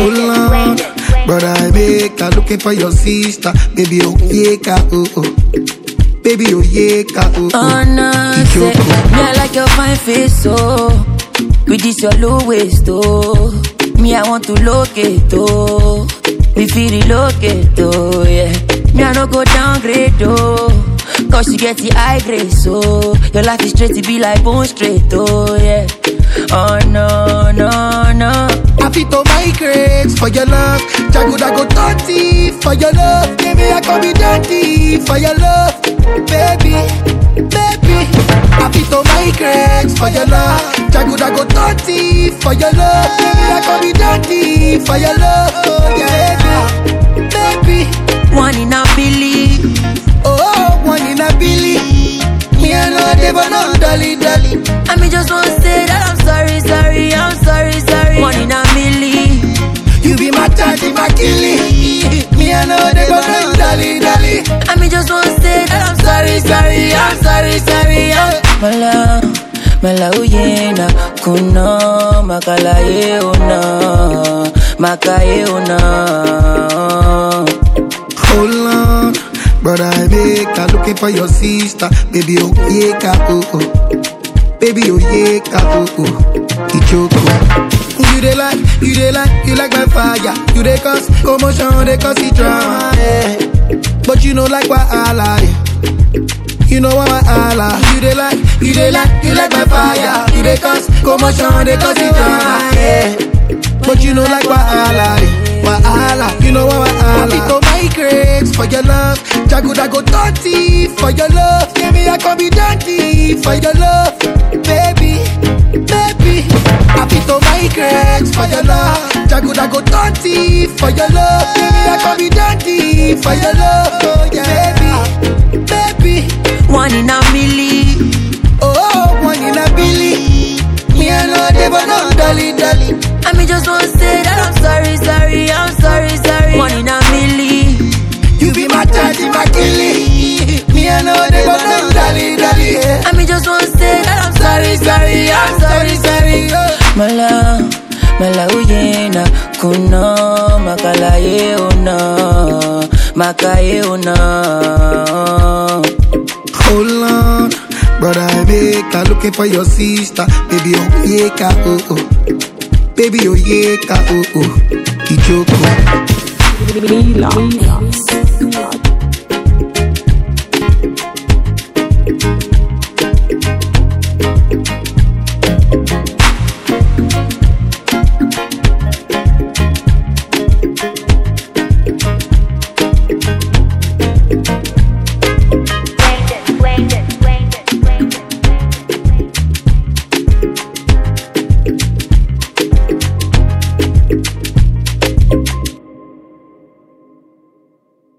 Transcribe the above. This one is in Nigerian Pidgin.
Hold on, brother, I make her looking for your sister. Baby, oh, yeah, ka, oh, oh. Baby, oh, yeah, ka, oh, oh. Oh no, say, Ichoko. me I like your fine face, oh. With this your low waist, oh. Me I want to locate, oh. We feel relocate, oh, yeah. Me I no go downgrade, oh. Cause you get the high grade, so your life is straight to be like bone straight, oh, yeah. Oh no, no, no. I fit to migrate for your love. Jago go dirty for your love. Baby, I can be dirty for your love. Baby, baby. I fit to migrate for your love. Jago go dirty for your love. Baby, I can be dirty for your love. Oh, yeah, baby, baby. One in a billion. Oh, one in a billy. Me and no devil, no dolly, dolly. I mean, just want to say that I'm sorry, sorry, I'm sorry, sorry. One in a million. You be my daddy, my killie. Me and no devil, no dolly, dolly. I mean, just want to say that I'm sorry, sorry, I'm sorry, sorry. I'm... Mala, mala uyena, kuno, makala ye una, makaye una. Hold on, brother, I make her looking for your sister. Baby, oh, yeah, ka, oh, oh. Baby, oh, yeah, ka, oh, oh. Ichoko. You dey like, you dey like, you like my fire. You dey cause commotion, dey cause it drama, yeah. But you know like why I lie. You know why I lie. You dey like, you dey like, you like my fire. You dey cause commotion, dey cause it drama, yeah. But you know like why I lie. Why I lie. You know why I lie. to migrate for your love. Jago go dirty for your love. Baby, I can be dirty for your love. Baby, baby. I fit to migrate for your love. Jago go dirty for your love. Baby, I can be dirty for your love. Oh, yeah. Baby, baby. One in a million. Oh, one in a billy. Me and no devil, no dolly, dolly. I mean, just want to say that I'm sorry, sorry, I'm sorry, sorry. One in a million. You be my daddy, my killie. Me and no devil, no dolly, dolly. Yeah. I mean, just want to say that I'm sorry, sorry, I'm sorry, sorry. Mala, mala uyena, kuno, makala ye una, makaye una. Hold on, brother, I make her looking for your sister. Baby, oh, yeah, ka, oh, oh. Baby, oh, yeah, ka, oh, oh. Ichoko. Relax.